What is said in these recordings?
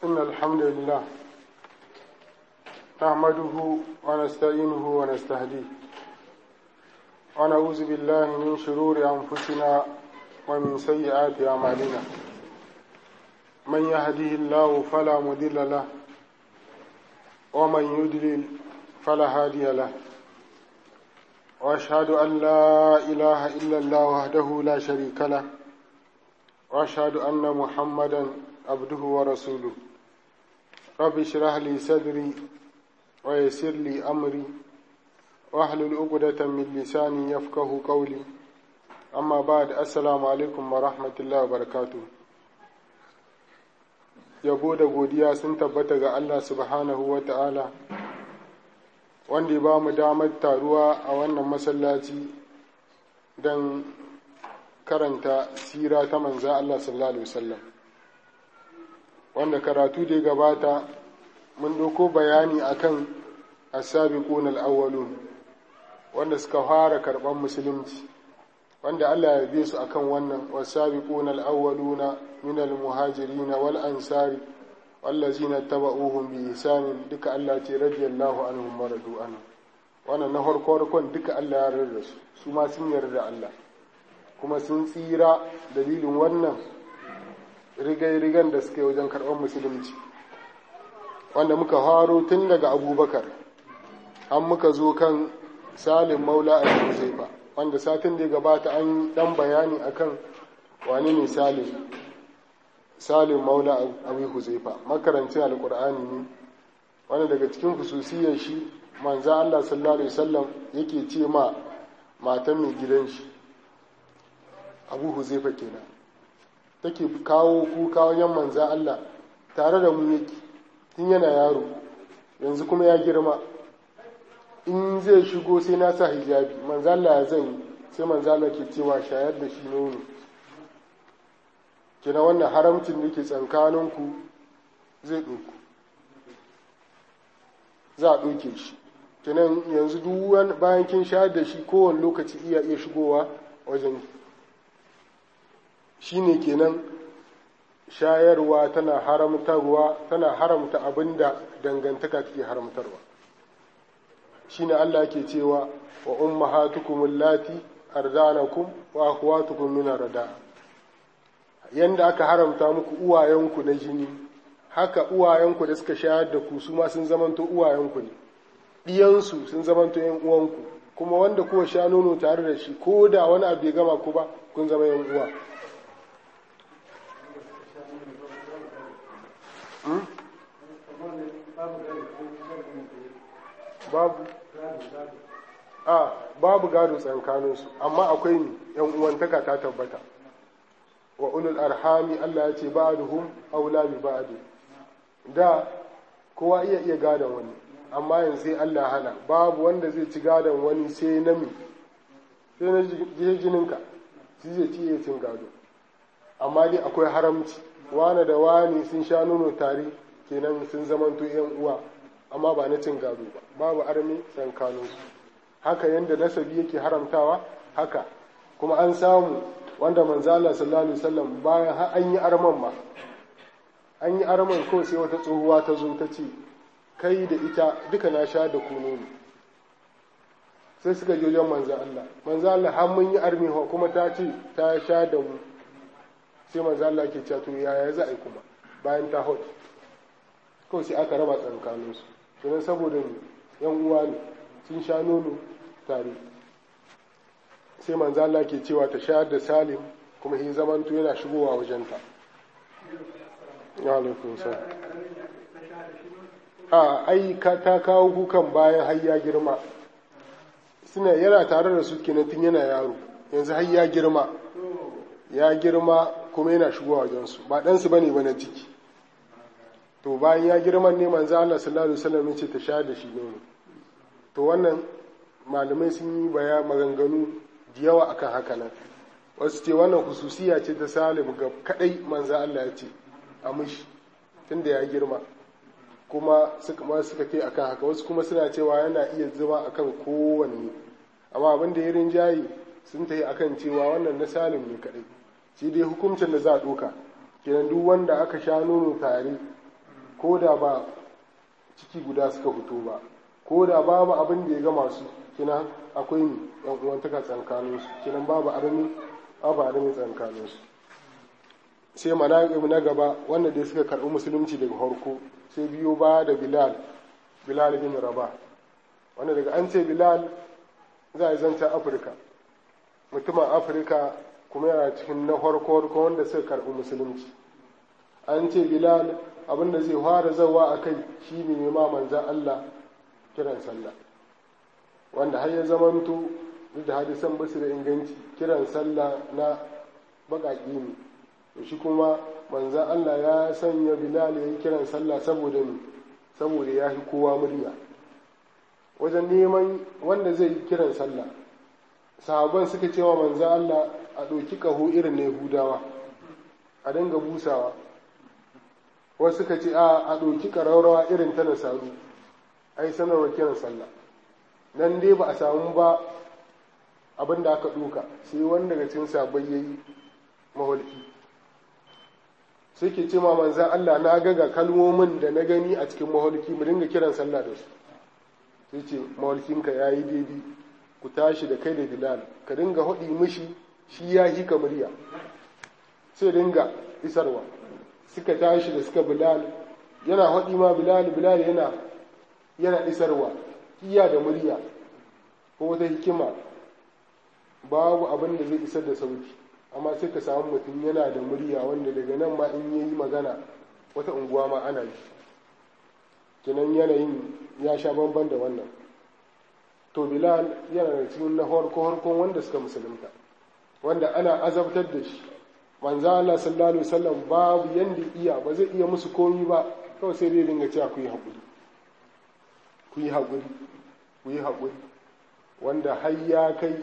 إن الحمد لله نحمده ونستعينه ونستهديه ونعوذ بالله من شرور أنفسنا ومن سيئات أعمالنا من يهده الله فلا مضل له ومن يضلل فلا هادي له وأشهد أن لا إله إلا الله وحده لا شريك له وأشهد أن محمدا عبده ورسوله رب اشرح لي صدري ويسر لي أمري واحلل عقدة من لساني يفقه قولي أما بعد السلام عليكم ورحمة الله وبركاته yabo da godiya sun tabbata ga Allah subhanahu wa ta'ala wanda ya ba mu damar taruwa a wannan masallaci don karanta sira ta manza Allah sallallahu Alaihi wasallam wanda karatu da gabata mun ɗauko bayani akan asabiqun al-awwalun wanda suka fara karɓar musulunci wanda Allah ya bi su akan wannan wasabiqun al-awwaluna min al-muhajirin wal ansari wallazina taba'uhum bi ihsan duka Allah ce radiyallahu anhum maradu anhu wannan na farko farkon duka Allah ya rarra su su ma sun yarda Allah kuma sun tsira dalilin wannan rigai-rigan da suke wajen karɓar musulunci wanda muka faro tun daga abubakar an muka zo kan salim maula a huzaifa wanda satin da ya gabata an dan bayani akan wani ne salim salim maula abu huzaifa makarancin alkur'ani ne wanda daga cikin hususiyar shi manza allah sallallahu alaihi wasallam yake ce ma matan mai gidan shi abu huzaifa kenan take kawo kuka wajen manza allah tare da mu yake tun yana yaro yanzu kuma ya girma in zai shigo sai na sa hijabi manzala ya zan yi sai manzala ke cewa shayar da shi nono kina wannan haramcin da ke tsankaninku zai ɗauku za a ɗauke shi kinan yanzu duk bayan kin shayar da shi kowane lokaci iya iya shigowa wajen shi ne kenan shayarwa tana haramtarwa tana haramta abin da dangantaka take haramtarwa shine Allah ke cewa wa ummahatukum allati ardanakum wa akhwatukum min arda yanda aka haramta muku uwayenku na jini haka uwayenku da suka shayar da ku su ma sun zamanto uwayenku ne diyansu sun zamanto yan uwanku kuma wanda kuwa sha nono tare da shi ko da wani abu bai gama ku ba kun zama yan uwa babu a babu gado tsakaninsu amma akwai ni yan uwantaka ta tabbata wa ulul arhami Allah ya ce ba'duhum aula bi ba'd da kowa iya iya gadon wani amma yanzu sai Allah hana babu wanda zai ci gadon wani sai na mi sai na jininka shi zai ci iya cin gado amma dai akwai haramci wane da wani sun sha nono tare kenan sun zamanto yan uwa amma ba na cin gado ba babu armi tsankaninsu haka yadda nasabi yake haramtawa haka kuma an samu wanda manzala sallallahu alaihi wasallam bayan har an yi arman ma an yi arman ko sai wata tsohuwa ta zo ta ce kai da ita duka na sha da kuno ne sai suka je wajen manzo Allah manzo Allah har mun yi armi kuma ta ce ta sha da mu sai manzo Allah ke cewa to yaya za a yi kuma bayan ta hot kawai sai aka raba tsakaninsu kenan saboda yan uwa ne sun sha nono tare sai manzo Allah ke cewa ta shayar da Salim kuma shi zamanto yana shigowa wajenta alaikum a ai ka ta kawo kukan bayan har ya girma suna yana tare da su kenan tun yana yaro yanzu har ya girma ya girma kuma yana shigowa wajensu ba ɗansu bane ba na ciki to bayan ya girma ne manzo Allah sallallahu alaihi wasallam ce ta sha da shi nono to wannan malamai sun yi baya maganganu da yawa akan haka nan wasu ce wannan hususiya ce ta salim ga kadai manzo Allah ya ce a mishi tunda ya girma kuma suka ma suka kai akan haka wasu kuma suna cewa yana iya zama akan kowanne amma abin da ya rinjaye sun tayi akan cewa wannan na salim ne kadai shi dai hukuncin da za a ɗauka kenan duk wanda aka sha nono tare ko da ba ciki guda suka fito ba ko da babu abin da ya gama su kina akwai ni yan uwantaka tsakanin su kinan babu armi babu armi tsakanin su sai manaqib na gaba wanda dai suka karbi musulunci daga farko sai biyo ba da bilal bilal bin rabah wanda daga an ce bilal za a zanta afirka mutumin afirka kuma yana cikin na farko wanda suka karbi musulunci an ce bilal abinda zai fara zawa a kai shi ne nema manzan allah kiran sallah wanda har ya zamanto duk da hadisan basu da inganci kiran sallah na baƙaƙi ne to shi kuma manzan allah ya sanya bilal ya yi kiran sallah saboda ne saboda ya fi kowa murya wajen neman wanda zai yi kiran sallah sahaban suka cewa manzan allah a ɗauki ƙaho irin na yahudawa a dinga busawa wasu suka ce a a ɗauki ƙararrawa irin ta nasaru a yi sanarwar kiran sallah nan dai ba a samu ba abin da aka ɗuka sai wani daga cikin sabai ya yi maholki sai ke ce ma manzan Allah na gaga kalmomin da na gani a cikin maholki mu dinga kiran sallah da su sai ce maholkinka ya yi daidai ku tashi da kai da bilal ka dinga haɗi mishi shi ya yi ka murya sai dinga isarwa suka tashi da suka bilal yana haɗi ma bilal bilal yana yana isarwa iya da murya ko wata hikima babu abin da zai isar da sauti amma sai ka samu mutum yana da murya wanda daga nan ma in yayi magana wata unguwa ma ana yi kinan yanayin ya sha bamban da wannan to bilal yana da cikin na harko harkon wanda suka musulunta wanda ana azabtar da shi manzo Allah sallallahu alaihi wasallam babu yanda iya ba zai iya musu komi ba kawai sai dai dinga cewa ku yi haƙuri ku yi haƙuri ku yi haƙuri wanda har ya kai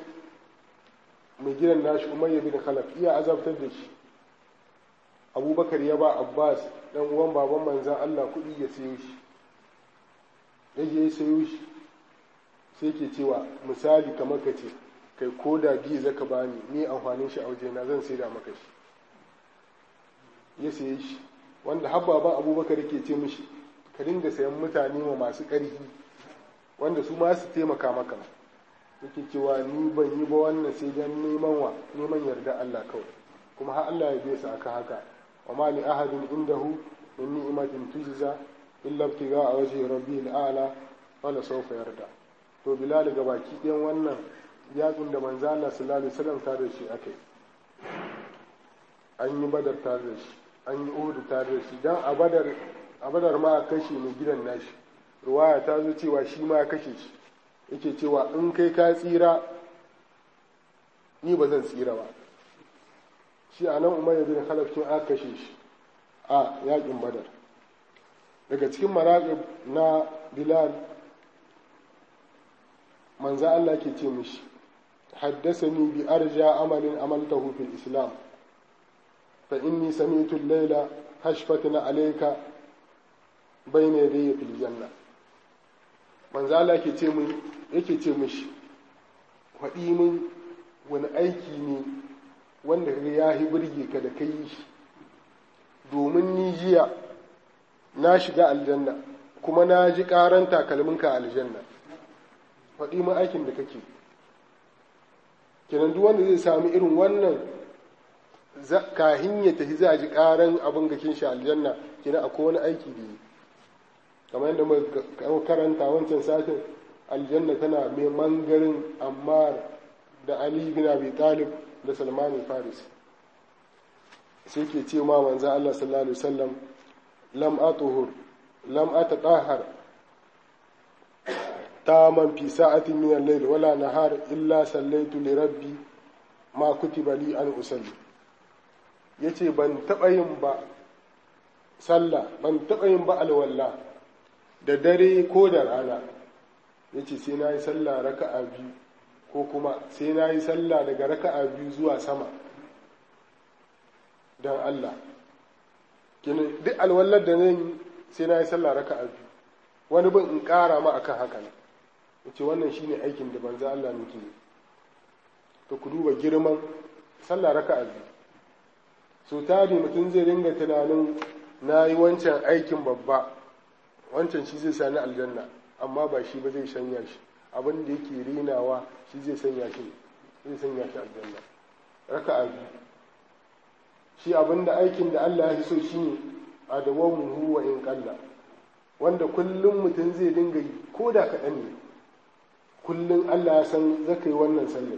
mai gidan nashi umayya bin khalaf iya azabtar da shi abubakar ya ba abbas dan uwan baban manzan allah kuɗi ya sayo shi ya je ya sayo shi sai ke cewa misali kamar ka ce kai ko da biyu zaka bani ni amfanin shi a wajena zan saida maka shi ya saye shi wanda har baban abubakar ke ce mishi ka dinga sayan mutane ma masu ƙarfi wanda su ma su taimaka maka yake cewa ni ban yi ba wannan sai dan neman wa neman yarda Allah kawai kuma har Allah ya biya su aka haka wa ma li ahadin indahu min ni'matin tujza illa ibtiga a wajhi rabbil a'la wala sawfa yarda to bilal ga baki ɗayan wannan yakin da manzo Allah sallallahu alaihi wasallam tare da shi akai an yi badar tare da shi an yi uhud tare da shi dan a badar a badar ma a kashe mai gidan nashi ruwaya ta zo cewa shi ma ya kashe shi yake cewa in kai ka tsira ni ba zan tsira ba shi a nan umar bin khalaf kin aka kashe shi a yakin badar daga cikin maraƙib na bilal manzo Allah ke ce mishi haddasani bi arja amalin amaltahu fil islam fa inni sami'tu al-layla hashfatna alayka bayna yadayya fil janna manzo Allah ke ce mun yake ce mishi faɗi mun wani aiki ne wanda ya yi birge ka da kai shi domin ni jiya na shiga aljanna kuma na ji ƙaran takalminka a aljanna faɗi mun aikin da kake kenan duk wanda zai sami irin wannan kahin ya tafi za a ji ƙaran abin gakin shi aljanna kenan akwai wani aiki da yi kamar yadda muka karanta wancan satin aljanna tana mai mangarin ammar da ali bin abi talib da salman faris sai ke ce ma manzo Allah sallallahu alaihi wasallam lam atuhur lam atatahhar taman fi sa'atin min al-layl wala nahar illa sallaitu li rabbi ma kutiba li an usalli yace ban taba yin ba sallah ban taba yin ba alwala da dare ko da rana ya ce sai na yi sallah raka'a biyu ko kuma sai na yi sallah daga raka'a biyu zuwa sama don Allah duk alwallar da zan yi sai na yi sallah raka'a biyu wani bin in ƙara ma akan haka ne ya ce wannan shine aikin da banza Allah nake yi to ku duba girman sallah raka'a biyu so tari mutum zai ringa tunanin na yi wancan aikin babba wancan shi zai sani aljanna amma ba shi ba zai sanya shi abin da yake rinawa shi zai sanya shi zai sanya shi aljanna raka'a biyu shi abin da aikin da Allah ya so shine a dawamu huwa in kalla wanda kullum mutum zai dinga yi ko da kaɗan ne kullum Allah ya san zaka yi wannan sallar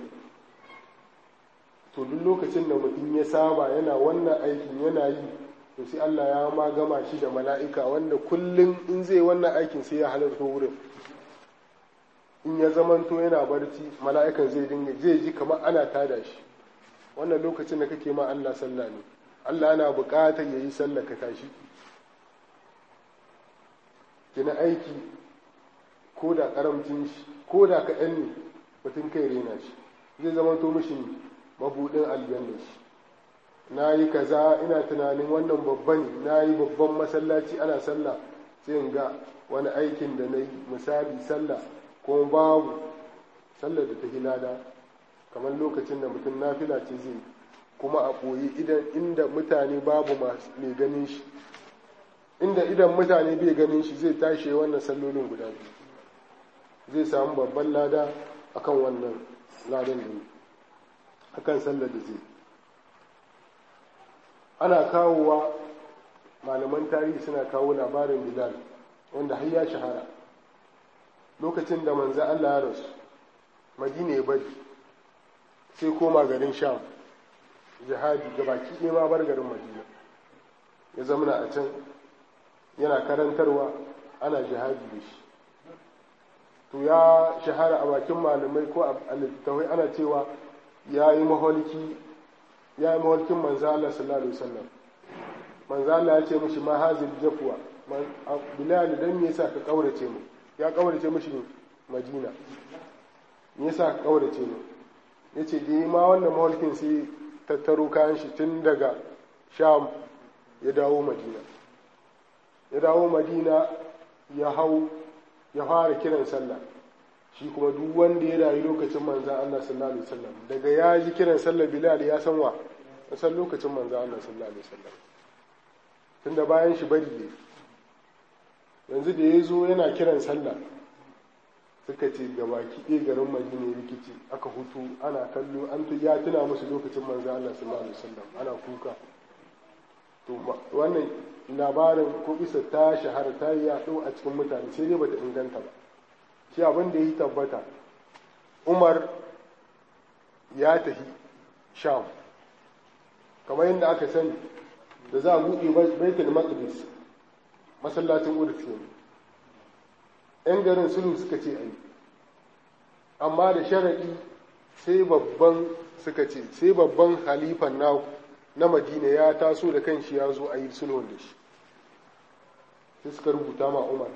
to duk lokacin da mutum ya saba yana wannan aikin yana yi to sai Allah ya ma gama shi da mala'ika wanda kullum in zai wannan aikin sai ya halarta wurin in ya zamanto yana barci mala'ikan zai dinga zai ji kamar ana tada shi wannan lokacin da kake ma Allah sallah ne Allah yana buƙatar ya yi sallah ka tashi kina aiki ko da karamcin shi ko da kaɗan ne mutum kai rena shi zai zamanto mishi mabuɗin aljanna shi na yi kaza ina tunanin wannan babban na yi babban masallaci ana sallah sai in ga wani aikin da na yi misali sallah ko babu sallar da ta hilada kamar lokacin da mutum nafila ce zai kuma a ɓoye idan inda mutane babu mai ganin shi inda idan mutane bai ganin shi zai tashi wannan sallolin guda biyu zai samu babban lada akan wannan ladan da akan sallar da zai ana kawowa malaman tarihi suna kawo labarin bilal wanda har ya shahara lokacin da manzo Allah ya rasu madina ya bari sai koma garin sham jihadi ga baki ɗaya ma bar garin madina ya zamana a can yana karantarwa ana jihadi da shi to ya shahara a bakin malamai ko a littattafai ana cewa ya yi maholiki ya yi maholkin manzo Allah sallallahu alaihi wasallam manzo Allah ya ce mishi ma hazil jafwa bilal dan me yasa ka kaurace mu ya kaurace mishi madina me yasa ka kaurace mu yace da ma wannan maholkin sai tattaro kayan shi tun daga sham ya dawo madina ya dawo madina ya hau ya fara kiran sallah shi kuma duk wanda ya rayu lokacin manzan Allah sallallahu alaihi wasallam daga ya ji kiran sallah Bilal ya san wa ya san lokacin manzan Allah sallallahu alaihi wasallam tunda bayan shi bari ne yanzu da ya zo yana kiran sallah suka ce gabaki ɗaya garin Madina rikici aka hutu ana kallo an ya tuna musu lokacin manzan Allah sallallahu alaihi wasallam ana kuka to wannan labarin ko isa ta shahara ta yi yaɗo a cikin mutane sai dai bata inganta ba shi abin da ya yi tabbata umar ya tafi sham kamar yadda aka sani da za a buɗe baitul maqdis masallacin qudus ne yan garin sulhu suka ce ai amma da sharaɗi sai babban suka ce sai babban halifan naku na madina ya taso da kanshi ya zo a yi sulhun da shi sai suka rubuta ma umar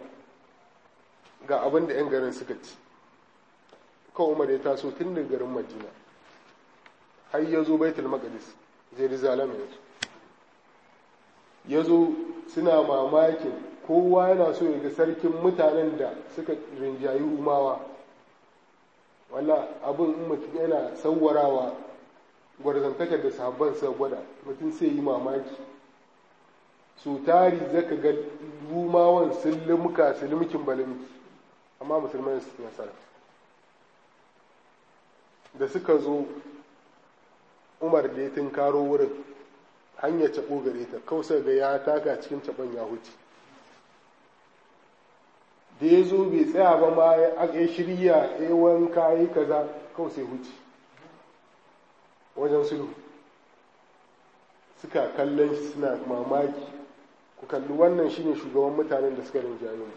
ga abin da 'yan garin suka ci kawai umar ya taso tun da garin madina har ya zo baitul maqdis jerusalem ya zo ya zo suna mamakin kowa yana so ya ga sarkin mutanen da suka rinjayi umawa wala abin in mutum yana sauwarawa gwarzantakar da sahabban sa gwada mutum sai yi mamaki su tari zaka ga rumawan sun limka su limkin balimki amma musulmai su nasara da suka zo umar da ya tunkaro wurin hanyar caɓo gare ta kawai ga ya taka cikin caɓon ya huce da ya zo bai tsaya ba ma ya shirya ya wanka yi kaza kawai sai huce wajen sulhu suka kallon shi suna mamaki ku kalli wannan shine shugaban mutanen da suka rinjaye mu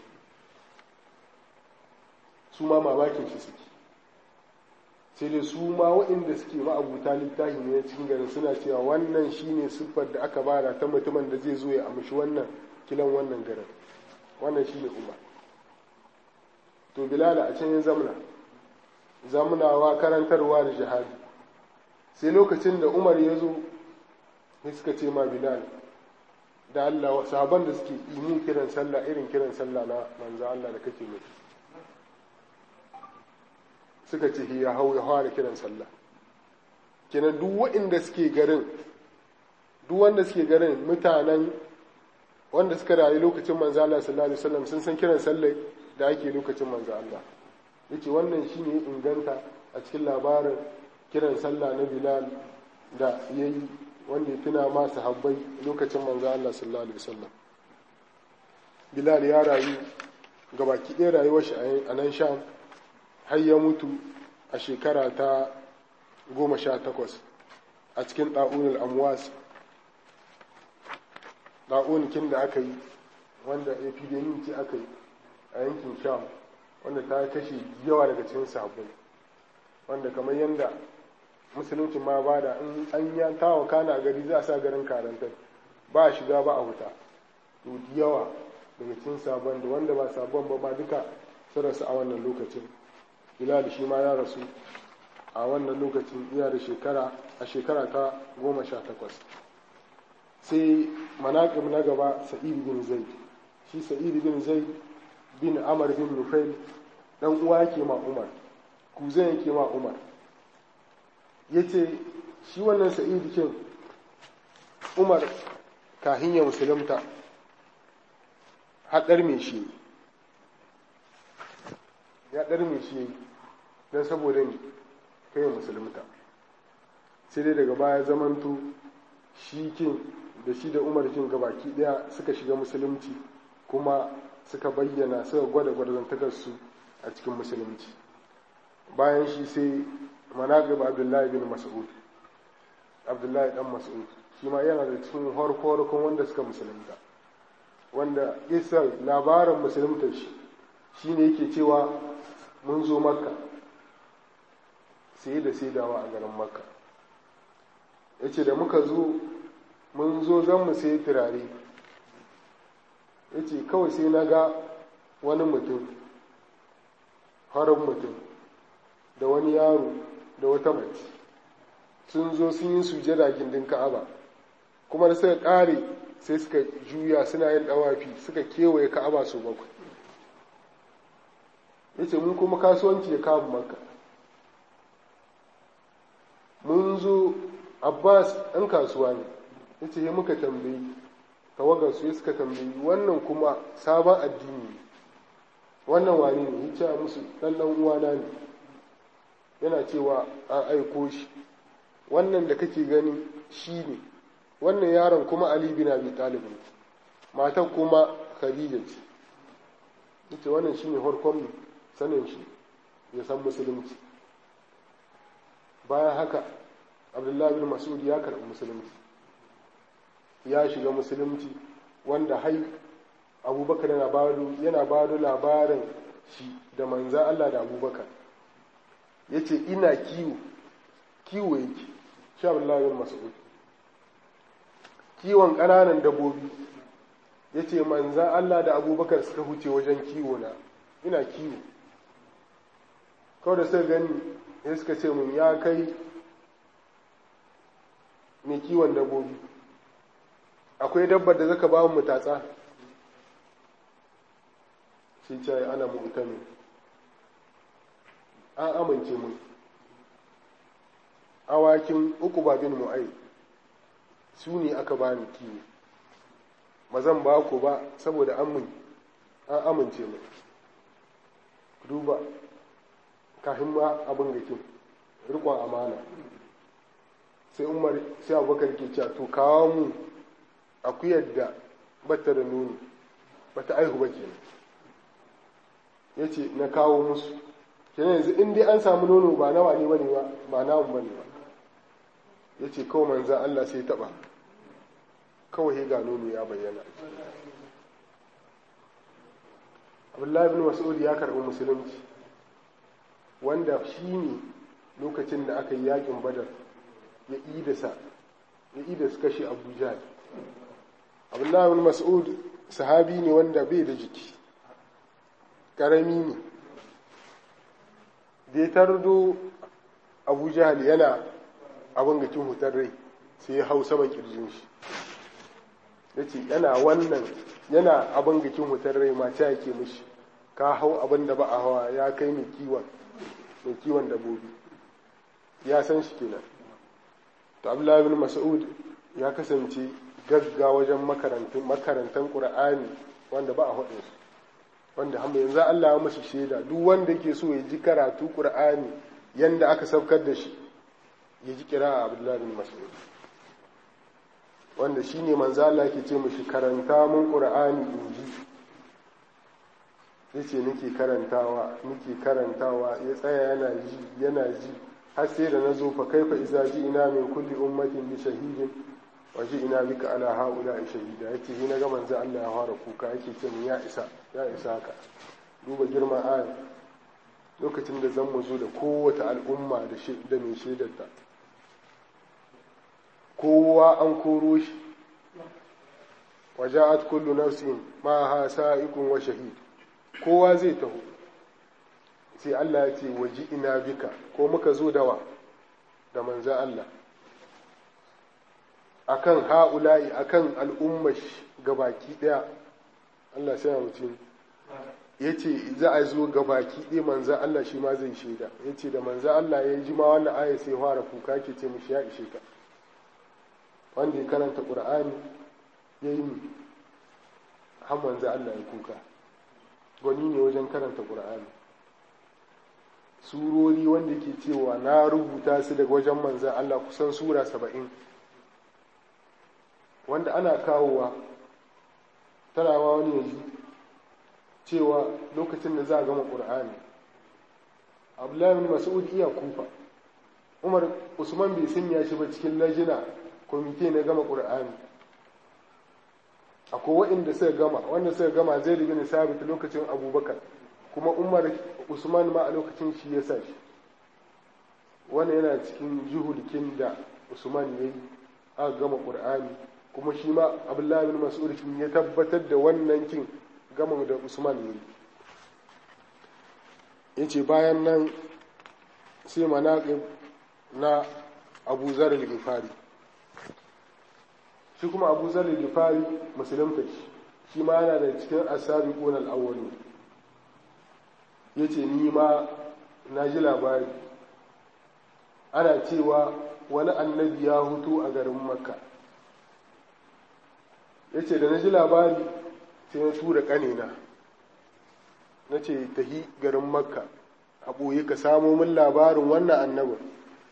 su ma mamakin shi suke sai dai su ma waɗanda suke ma'abuta littafi ne cikin garin suna cewa wannan shine siffar da aka bada ta mutumin da zai zo ya amshi wannan kilan wannan garin wannan shine umar to bilala a can yin zamna zamnawa karantarwa da jihadi sai lokacin da umar ya zo ne suka ce ma bilal da Allah sahaban da suke imin kiran sallah irin kiran sallah na manzo Allah da kake mai suka ce ya hau ya fara kiran sallah kenan duk waɗanda suke garin duk wanda suke garin mutanen wanda suka rayu lokacin manzo Allah sallallahu alaihi wasallam sun san kiran sallah da ake lokacin manzo Allah yace wannan shine inganta a cikin labarin kiran sallah na Bilal da yayi wanda ya tuna ma sahabbai lokacin manzo Allah sallallahu alaihi wasallam Bilal ya rayu gabaki ɗaya rayuwar shi a nan Sham har ya mutu a shekara ta goma sha takwas a cikin ɗa'unul amwas ɗa'unikin da aka yi wanda epidemic ce aka yi a yankin sham wanda ta kashe yawa daga cikin sahabbai wanda kamar yadda musulunci ma ba da in an ya tawa kana gari za a sa garin karantar ba a shiga ba a huta to yawa daga cikin sabon da wanda ba sabon ba ma duka su rasu a wannan lokacin bilal shi ma ya rasu a wannan lokacin iya da shekara a shekara ta goma sha takwas sai manaƙib na gaba sa'id bin zaid shi sa'id bin zaid bin amar bin nufail dan uwa yake ma umar kuzan yake ma umar yace shi wannan sa'id kin umar kahin ya musulunta haɗar me shi ya ɗar me shi don saboda ne kai musulunta sai dai daga baya zamanto shi kin da shi da umar kin gabaki daya suka shiga musulunci kuma suka bayyana suka gwada gwarzantakarsu a cikin musulunci bayan shi sai manaqib abdullahi bin mas'ud abdullahi dan mas'ud shi ma yana da cikin harko wanda suka musulunta wanda isa labarin musulunta shi shine yake cewa mun zo makka sai da saidawa a garin makka ya ce da muka zo mun zo zan mu sai turare ya ce kawai sai na ga wani mutum harin mutum da wani yaro da wata mace sun zo sun yi sujada gindin ka'aba kuma da suka ƙare sai suka juya suna yin ɗawafi suka kewaye ka'aba su bakwai ya ce mun kuma kasuwanci ya kawo maka mun zo abbas ɗan kasuwa ne ya ce muka tambayi tawagar su suka tambayi wannan kuma sabon addini ne wannan wani ne ya ce musu ɗan ɗan uwana ne yana cewa an aiko shi wannan da kake gani shi ne wannan yaron kuma ali bin abi talib ne matan kuma khadija ce ita wannan shine farkon sanin shi ya san musulunci bayan haka abdullahi bin mas'ud ya karɓi musulunci ya shiga musulunci wanda hai abubakar yana bado yana bado labarin shi da manza Allah da abubakar ya ce ina kiwo kiwo yake shi abdullahi bin mas'ud kiwon ƙananan dabbobi ya ce manzan Allah da abubakar suka huce wajen kiwo na ina kiwo kawai da suka gani ya suka ce mun ya kai mai kiwon dabbobi akwai dabbar da zaka ba mu tatsa shi ce ana mu'tamin an amince mun awakin uku ba bin mu'ai su ne aka bani kiwo ba zan ba ku ba saboda an amince mu duba kafin ma abin gakin rikon amana sai umar sai abubakar ke cewa to kawo mu akuyar da bata da nono bata aihu ba kenan ya ce na kawo musu kenan yanzu in dai an samu nono ba nawa ne bane ba ba namu bane ba ya ce kawai manzan Allah sai taba kawai ga nono ya bayyana abdullahi bin mas'ud ya karɓi musulunci wanda shi ne lokacin da aka yi yakin badar ya idasa ya idasa kashe abu jahal abdullahi bin mas'ud sahabi ne wanda bai da jiki ƙarami ne da ya tardo abu jahal yana abin ga cin hutar rai sai ya hau saman kirjin shi ya ce yana wannan yana abin ga cin hutar rai ma ta yake mishi ka hau abin da ba a hawa ya kai mai kiwon mai kiwon dabobi ya san shi kenan to abdullahi bin mas'ud ya kasance gagga wajen makarantan ƙur'ani wanda ba a haɗin su wanda hamma yanzu Allah ya musu shaida duk wanda ke so ya ji karatu ƙur'ani yanda aka saukar da shi ya ji kira a abdullahi bin mas'ud wanda shi ne manzo Allah ke ce mushi karanta mun ƙur'ani in ji yace nake karantawa nake karantawa ya tsaya yana ji yana ji har sai da nazo fa kaifa iza ji ina min kulli ummatin bi shahidin wa ji ina bika ala haula shahida yace ni naga manzo Allah ya fara kuka yake ce min ya isa ya isa haka duba girman aya lokacin da zan mu zo da kowace al'umma da da mai shaidarta kowa an koro shi waja'at kullu nafsin ma ha sa'ikun wa shahid kowa zai taho sai Allah ya ce waji ina bika ko muka zo dawa da manzan Allah akan ha'ula'i akan al'ummar gabaki daya Allah sai mutum ya ce za a zo gabaki ɗaya manzan Allah shi ma zai shaida ya ce da manzan Allah ya ji ma wannan aya sai fara kuka ke ce mishi ya ishe ka wanda ya karanta ƙur'ani ya yi har manzan Allah ya kuka gwani ne wajen karanta ƙur'ani surori wanda ke cewa na rubuta su daga wajen manzan Allah kusan sura saba'in wanda ana kawowa tana ma wani yanzu cewa lokacin da za a gama ƙur'ani abdullahi bin mas'ud iya kufa umar usman bai sanya shi ba cikin lajina kwamite na gama ƙur'ani akwai waɗanda suka gama wanda suka gama zai bin sabit lokacin abubakar kuma umar usman ma a lokacin shi ya sa shi wannan yana cikin juhulikin da usman ya yi aka gama ƙur'ani kuma shi ma abdullahi bin mas'ud ya tabbatar da wannan kin gama da usman ya yi ya ce bayan nan sai manaƙib na abu zarar gifari shi kuma abu zarar gifari musulunta shi shi ma yana da cikin asabi ƙonar awwali ya ce ni ma na ji labari ana cewa wani annabi ya hutu a garin makka ya ce da na ji labari sai na tura ƙanina na ce tahi garin makka a ɓoye ka samo min labarin wannan annabin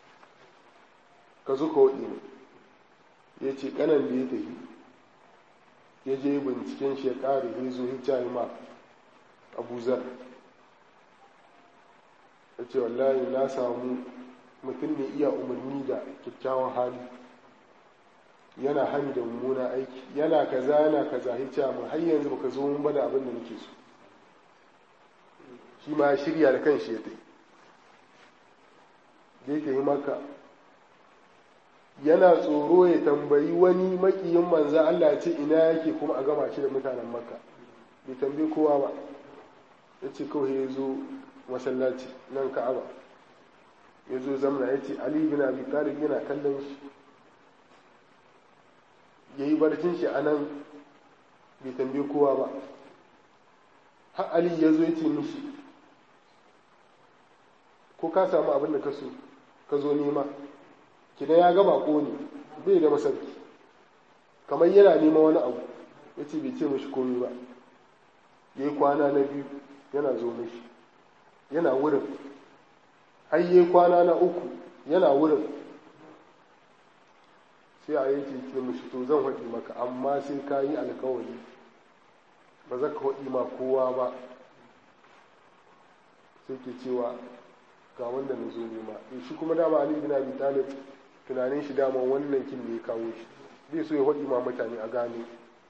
ka zuka waɗi ne ya ce ƙanan da ya tafi ya je binciken shi ya ƙare ya zo ya ma abu zar ya ce wallahi na samu mutum ne iya umarni da kyakkyawan hali yana hani da mummuna aiki yana kaza yana kaza ya mu har yanzu baka zo mun bada abin da nake so shi ma shirya da kan shi ya tai da yake yi maka yana tsoro ya tambayi wani makiyin manza Allah ce ina yake kuma a gama shi da mutanen makka bai tambayi kowa ba ya ce kawai ya zo masallaci nan ka'aba ya zo zamna ya ce ali bin abi talib yana kallon shi ya yi barcin shi a nan bai tambayi kowa ba har ali ya zo ya ce mishi ko ka samu abin da ka so ka zo nema kina ya gaba ko ne bai da masarki kamar yana nema wani abu ya ce bai ce mishi komi ba ya yi kwana na biyu yana zo mishi yana wurin har yi kwana na uku yana wurin sai a yake ce mishi to zan haɗi maka amma sai ka yi alkawari ba za ka haɗi ma kowa ba sai ke cewa ga wanda na zo nema shi kuma dama ali bin abi talib tunanin shi dama wannan kin da ya kawo shi zai so ya haɗi ma mutane a gano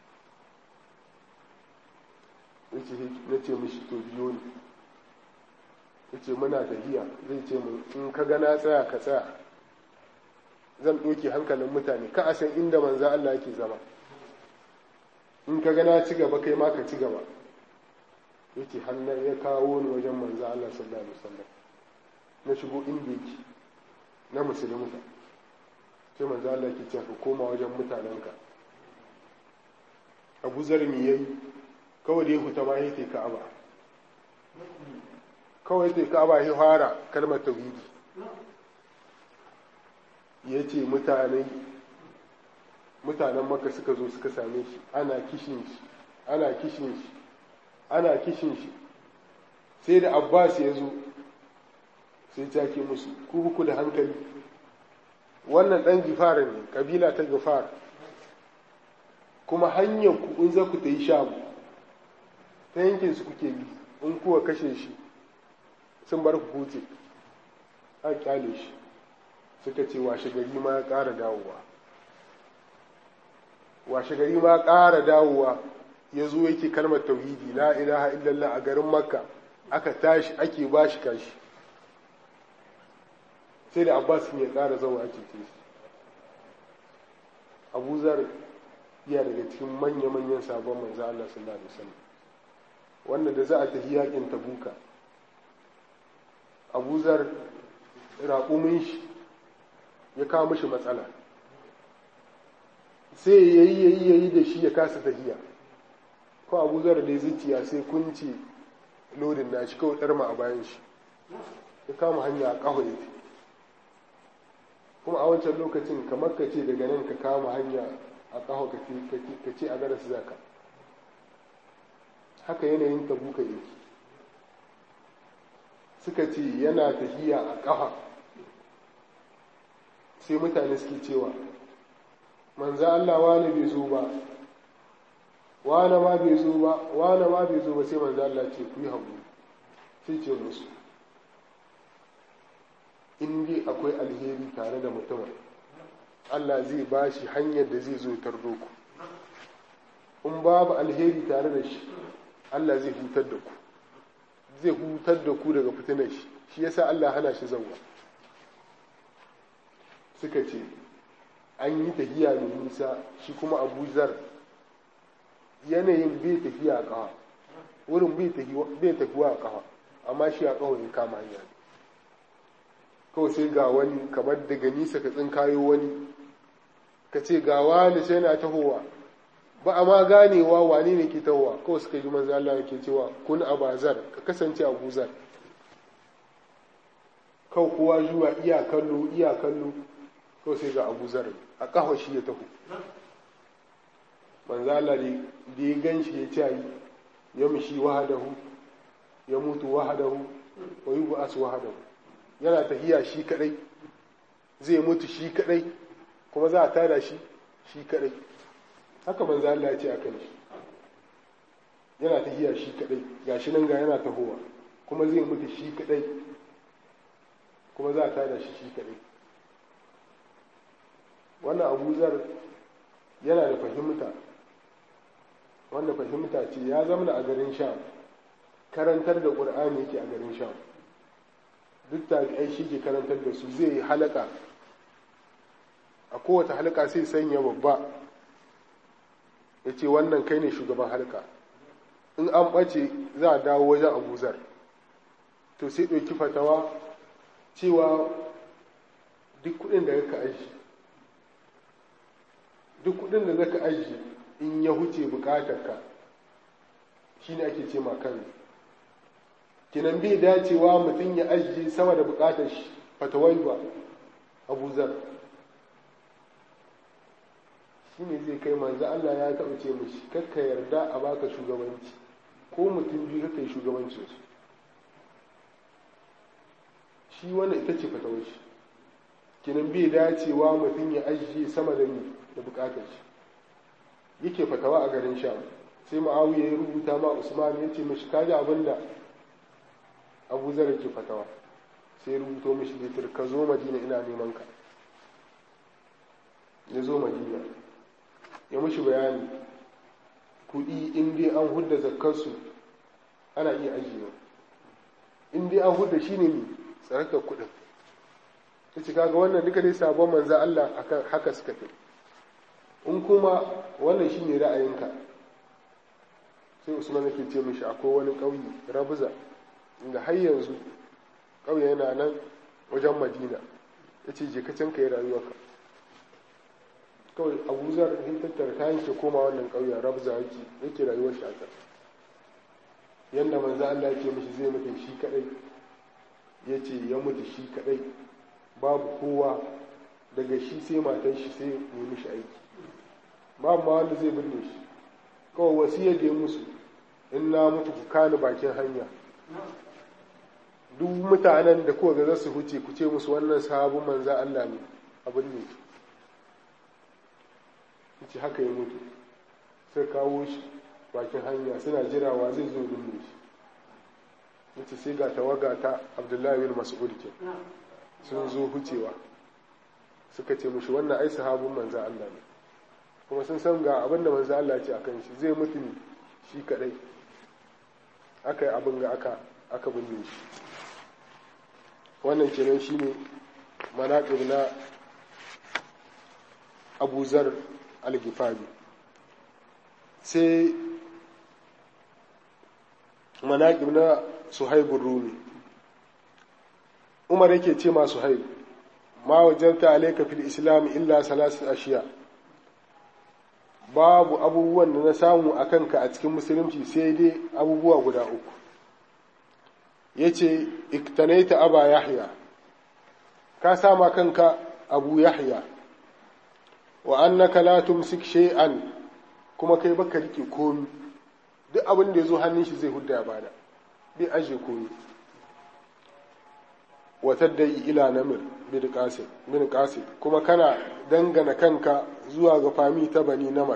yace na ce mishi to biyo ne yace muna tafiya zai ce mu in ka ga na tsaya ka tsaya zan ɗauke hankalin mutane ka a san inda manzo Allah yake zama in ka ga na ci gaba kai ma ka ci gaba yace hannun ya kawo ni wajen manzo Allah sallallahu alaihi wasallam na shigo inda yake na musulunta sai manzo Allah yake cewa ka koma wajen mutanenka Abu Zar me yayi kawai da ya huta ma yake Ka'aba kawai yake Ka'aba ya fara kalmar tauhidi yace mutane mutanen maka suka zo suka same shi ana kishin shi ana kishin shi ana kishin shi sai da abbas ya zo sai take musu ku buku da hankali wannan ɗan gifara ne ƙabila ta gifara kuma hanyar ku in za ku ta yi shamu ta yankin su kuke bi in kuwa kashe shi sun bar ku huce a kyale shi suka ce washe gari ma ya ƙara dawowa washe gari ma ƙara dawowa ya zo yake kalmar tauhidi la ilaha illallah a garin makka aka tashi ake ba shi kashi sai da abbas ya ƙara zama ake ce shi abu zar iya daga cikin manya-manyan sabon manzo Allah sallallahu alaihi wasallam wanda da za a tafi yakin tabuka abu zar raƙumin shi ya kawo mishi matsala sai yayi yayi yayi da shi ya kasa tafiya ko abu zar da zuciya sai kunci lodin na shi kawai ɗarma a bayan shi ya kama hanya a ƙaho ya kuma a wancan lokacin kamar ka ce daga nan ka kama hanya a ƙaho ka ce a garas zaka haka yanayin tabuka yake suka ce yana tafiya a ƙafa sai mutane suke cewa manzo Allah wani bai zo ba wani ma bai zo ba wani ma bai zo ba sai manzo Allah ce ku yi haƙuri sai ce musu in dai akwai alheri tare da mutumin Allah zai ba shi hanyar da zai zo tardo ku in babu alheri tare da shi Allah zai hutar da ku zai hutar da ku daga fitinar shi shi yasa Allah hana shi zauwa suka ce an yi tafiya mai nisa shi kuma abu zar yanayin bai tafiya a kawa wurin bai tafiya a kawa amma shi a kawo ya kama hanya ne kawai sai ga wani kamar daga nisa ka tsinkayo wani ka ce ga wani sai na tahowa ba a ma ganewa wane ne ke tahowa kawai suka ji manzo Allah yake cewa kun abazar ka kasance a guzar kawai kowa zuwa iya kallo iya kallo kawai sai ga abu zar a kafa shi ya taho manzo Allah da ya gan shi ya ce ya mushi wahadahu ya mutu wahadahu wa yub'as wahadahu yana tahiya shi kadai zai mutu shi kadai kuma za a tada shi shi kadai haka manzo Allah ya ce akan shi yana tahiya shi kadai gashi nan ga yana tahowa kuma zai mutu shi kadai kuma za a tada shi shi kadai wannan abu zar yana da fahimta wanda fahimta ce ya zama a garin sham karantar da ƙur'ani yake a garin sham duk tabi'ai shi ke karantar da su zai yi halaka a kowace halaka sai sanya babba ya ce wannan kai ne shugaban halka in an ɓace za a dawo wajen abuzar to sai ɗauki fatawa cewa duk kuɗin da ka aji duk kuɗin da zaka aji in ya huce buƙatarka shi ne ake ce ma kan kinan bai dacewa mutum ya ajiye sama da buƙatar shi fatawai ba abuzar shi ne zai kai manzo Allah ya taɓa ce mishi kakka yarda a baka shugabanci ko mutum biyu kakka yi shugabancin su shi wannan ita ce fatawar shi kinan bai dacewa mutum ya ajiye sama da ni da bukatar shi yake fatawa a garin sham sai ma'awiya ya rubuta ma usman ya ce mishi kaji abin da abu zar ke fatawa sai rubuto mishi litir ka zo madina ina neman ka ya zo madina ya mishi bayani kuɗi in dai an hudda zakkarsu ana iya ajiyewa in dai an hudda shi ne ne tsarakar kuɗin ta ce kaga wannan duka dai sabon manza Allah haka suka fi in kuma wannan shi ne ra'ayinka sai usman yake ce mishi akwai wani ƙauye rabuza inda har yanzu ƙauye yana nan wajen madina ya ce je ka can ka yi rayuwarka kawai abuzar in tattara kayan ke koma wannan ƙauyen rabza yake yake rayuwar shi a yadda manzo Allah yake mishi zai mutu shi kadai ya ce ya mutu shi kadai babu kowa daga shi sai matan shi sai yi mishi aiki babu ma wanda zai binne shi kawai wasiyar da ya musu in na mutu ku kani bakin hanya duk mutanen da kuka ga za su huce ku ce musu wannan sabon manza Allah ne abin ne ce haka ya mutu sai kawo shi bakin hanya suna jirawa zai zo binne shi yace sai ga tawaga ta Abdullahi bin Mas'ud ke sun zo hucewa suka ce mushi wannan ai sahabin manza Allah ne kuma sun san ga abin da manza Allah ce akan shi zai mutu ne shi kadai aka yi abin ga aka aka binne shi wannan kenan shine manaƙib na abuzar al-gifari sai manaƙib na suhaibun rumi umar yake ce ma suhaib ma wajarta alaika fil islam illa salasin ashiya babu abubuwan da na samu a kanka a cikin musulunci sai dai abubuwa guda uku ya ce iktanaita aba yahya ka sama kanka abu yahya wa annaka la tumsik shay'an kuma kai baka rike komi duk abin da ya zo hannun shi zai hudda ya bada bai aje komi wa taddai ila namir bin qasim bin qasim kuma kana dangana kanka zuwa ga fami ta bani namar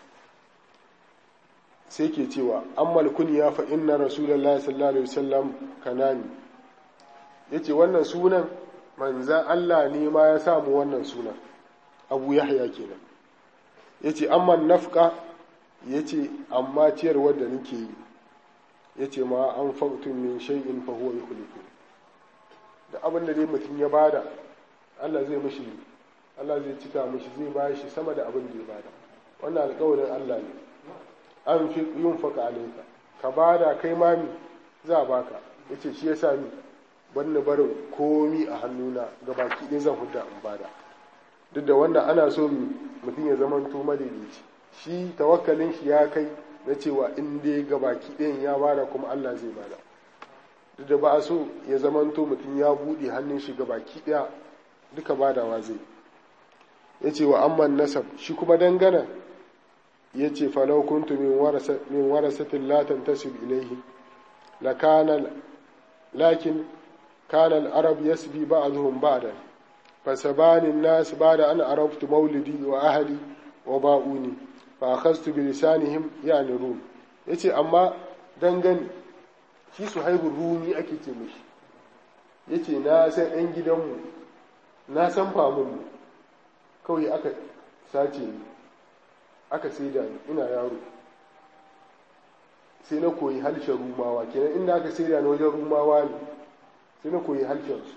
sai ke cewa ammal kunya fa inna rasulullahi sallallahu alaihi wasallam kanani yace wannan sunan manzan Allah ne ma ya samu wannan sunan abu yahya kenan yace amma nafqa yace amma ciyarwar da nake yi yace ma an fautun min shay'in fa huwa yukhlifu da abin da dai mutum ya bada Allah zai mishi Allah zai cika mishi zai ba shi sama da abin da ya bada wannan alƙawarin Allah ne an fi yin faka alaika ka bada kai mami za a baka yace shi yasa ni banni barin komi a hannuna ga baki ɗaya zan hudda in bada duk da wannan ana so mutum ya zama to madaidaici shi tawakkalin shi ya kai na cewa in dai ga baki ɗayan ya bada kuma Allah zai bada duk da ba a so ya zama to mutum ya buɗe hannun shi ga baki ɗaya duka badawa zai ya ce wa amman nasab shi kuma dangana ya ce falau kuntu min warasatin latan tasib ilaihi la kana lakin kana al-arab yasbi ba'dhum ba'dan fasabani an-nas ba'da an araftu mawlidi wa ahli wa ba'uni fa akhadtu bi lisanihim yani rum yace amma dangane shi suhaibu rumi ake ce mishi yace na san ɗan gidanmu na san famunmu kawai aka sace ni aka saida ni ina yaro sai na koyi harshen rumawa kenan inda aka saida ni wajen rumawa ne sai na koyi harshen su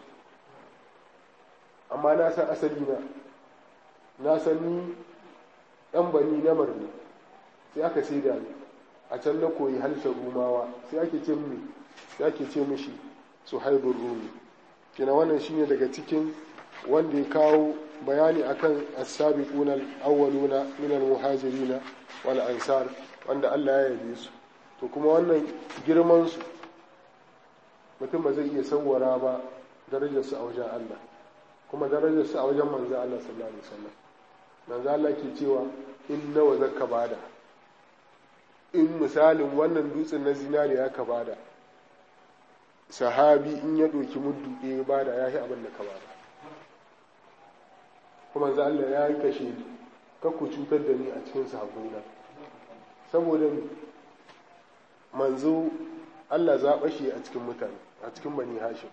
amma na san asali na na san ni ɗan bani na marni sai aka saida ni a can na koyi harshen rumawa sai ake ce mi sai ake ce mishi suhaibun rumi kenan wannan shine daga cikin wanda ya kawo bayani akan as-sabiquna al-awwaluna min al-muhajirin wal ansar wanda Allah ya yabe su to kuma wannan girman su mutum ba zai iya sawwara ba darajar su a wajen Allah kuma darajar su a wajen manzo Allah sallallahu alaihi wasallam manzo Allah ke cewa in nawa zakka bada in misalin wannan dutsen na zinariya ka bada sahabi in ya ɗauki muddu ɗaya bada ya yi abin da ka bada kuma za Allah ya yi kashe ni ku cutar da ni a cikin sahabbaina saboda manzo Allah zaɓa shi a cikin mutane a cikin bani hashim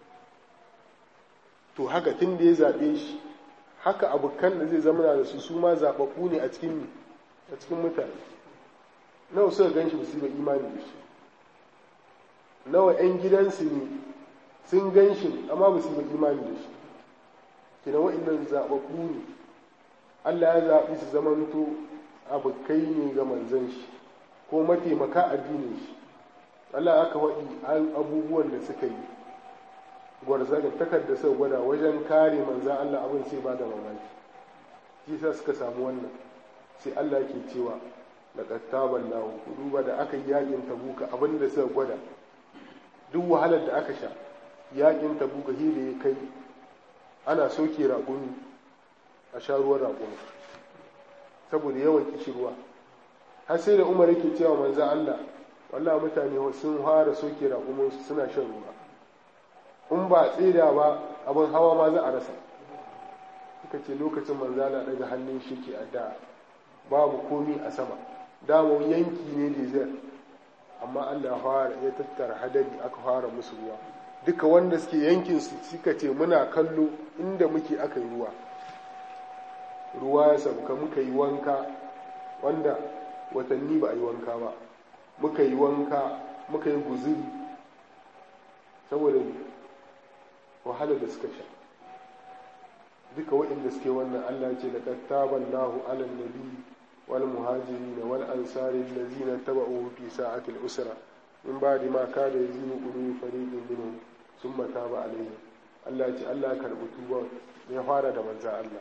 to haka tun da ya zaɓe shi haka abokan da zai zama da su su ma zaɓaɓɓu ne a cikin a cikin mutane nawa suka gan shi ba imani da shi nawa 'yan gidansu ne sun gan shi amma ba su yi imani da shi kina wa'annan zaɓaɓɓu ne Allah ya zaɓi su zamanto abokai ne ga manzan shi ko mataimaka addinin shi Allah aka waɗi abubuwan da suka yi gwarza da takarda suka gwada wajen kare manzan Allah abin sai ba da mamaki shi sa suka samu wannan sai Allah ke cewa laqad taballahu duba da aka yi yakin tabuka abin da suka gwada duk wahalar da aka sha yakin tabuka hile ya kai ana soke raƙumi a sha ruwan raƙumi saboda yawan kishirwa har sai da umar yake cewa manzo Allah wallahi mutane sun fara soke raƙuminsu suna shan ruwa in ba tsira ba abin hawa ma za a rasa suka ce lokacin manzala daga hannun shi ke adda babu komi a sama damo yanki ne desert amma Allah fara ya tattara hadari aka fara musu ruwa duka wanda suke yankin su suka ce muna kallo inda muke aka yi ruwa ruwa ya sauka muka yi wanka wanda watanni ba a yi wanka ba muka yi wanka muka yi guzuri saboda wahalar da suka sha duka waɗanda suke wannan Allah ce da kattaban lahu alal nabi wal muhajirin wal ansari allazina taba'u fi sa'atil usra min ba'di ma kada yazinu qulubi fariqin minhum thumma taba alaihim Allah ce Allah ya karbi tuba ya fara da manzo Allah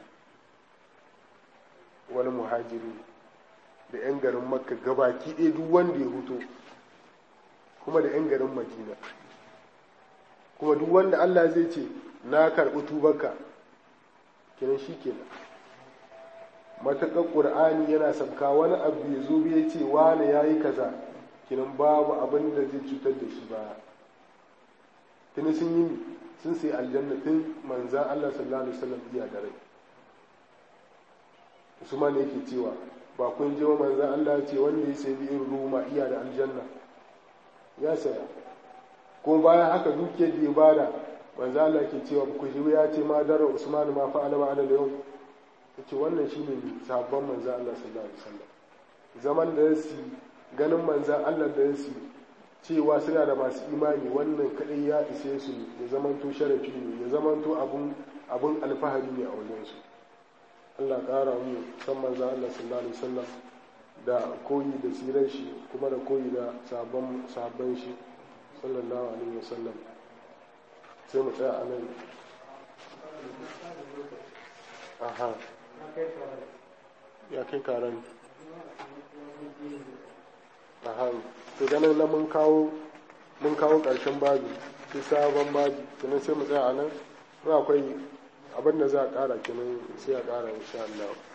wal muhajirin da yan garin makka gabaki ɗaya duk wanda ya huto kuma da yan garin madina kuma duk wanda Allah zai ce na karɓi tubarka kiran shi kenan matakan ƙur'ani yana sabka wani abu ya zo ya ce wane ya yi kaza kinan babu abin da zai cutar da shi ba tuni sun yi sun sai aljanna tun manzan Allah sallallahu alaihi wasallam iya da rai Usman yake cewa ba kun ji wa manzan Allah ce wanda ya sai bi'in ruma iya da aljanna ya saya kuma bayan haka dukiyar da ya bada manzo Allah ke cewa ku ji ya ce ma dara Usman ma fa alama da yau yace wannan shine sabon manzo Allah sallallahu alaihi wasallam zaman da su ganin manzo Allah da su cewa suna da masu imani wannan kadai ya ise su ya zamanto sharafi ne ya zamanto abun abun alfahari ne a wajen su Allah ƙara mu san manzo Allah sallallahu alaihi wasallam da koyi da sirar shi kuma da koyi da sabon sabon shi sallallahu alaihi wasallam sai mu tsaya a nan aha ya kai karan aha to ganin na mun kawo mun kawo ƙarshen babi sai sabon babi kenan sai mu tsaya a nan akwai abin da za a ƙara kenan sai a ƙara insha Allah